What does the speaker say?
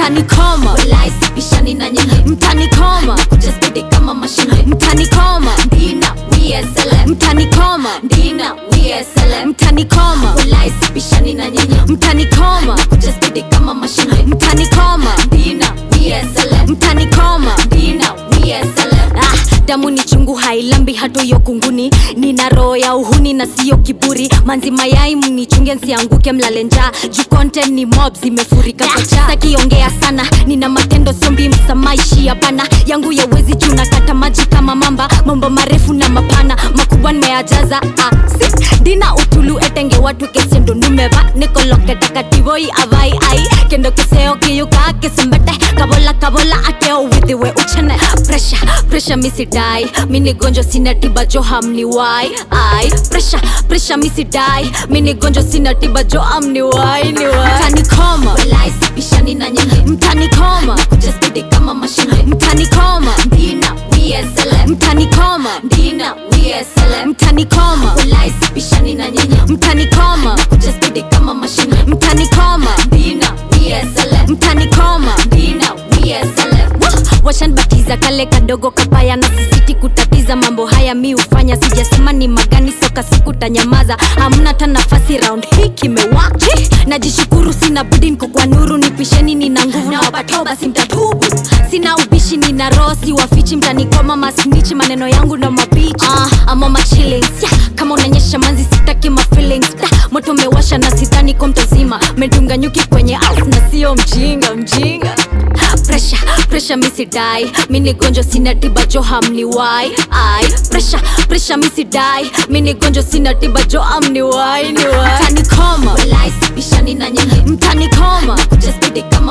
mtanikoma Walai sipishani na nyinyi mtanikoma Kuja spidi kama mashine mtanikoma Dina WSLM mtanikoma Dina WSLM mtanikoma Walai sipishani na nyinyi mtanikoma Kuja spidi kama mashine mtanikoma Dina WSLM mtanikoma Dina WSLM Ah, damu ni chungu hailambi hatoyo kunguni nina roho ya uhuni na siyo kiburi manzi mayai mnichunge nsianguke mlale njaa juu content ni mob zimefurika pacha sakiongea sana nina matendo sombi msamaishi hapana yangu yawezi juu nakata maji kama mamba mambo marefu na mapana makubwa nimeyajaza ah, si dina utulu etenge watu kesiendo numeva nikoloke takativoi avai ai kendo keseo kiyuka kesembete kabola kabola ateo withiwe uchene presha presha misidai mini gonjo sina tiba jo hamni wai ai presha presha misidai mini gonjo sina tiba jo amni wai ni wai mtanikoma Walai sipishani na nyinyi mtanikoma Kuja spidi kama mashine mtanikoma Dina WSLM mtanikoma Dina WSLM mtanikoma Walai sipishani na nyinyi mtanikoma Kuja spidi kama mashine mtanikoma Dina WSLM mtanikoma Dina WSLM washanbatiza kale kadogo kapaya na sisiti kutatiza mambo haya mi hufanya sijasema ni magani soka sikutanyamaza hamna ta nafasi round hii kimewaki najishukuru sina budi niko kwa nuru nipisheni nina nguvu na wapatao basi mtatubu sina ubishi nina roho si wafichi mtanikoma masnichi maneno yangu na mabichi ah, ama machillings yeah, kama unanyesha manzi sitaki ma feelings da, moto mewasha na sidhani ko mtazima medunga nyuki kwenye house na sio mjinga mjinga presha presha misidai mini gonjo sina tiba jo hamni wai ai presha presha misidai mini gonjo sina tiba jo amni wai ni wai mtanikoma Walai sipishani na nyinyi mtanikoma Kuja spidi kama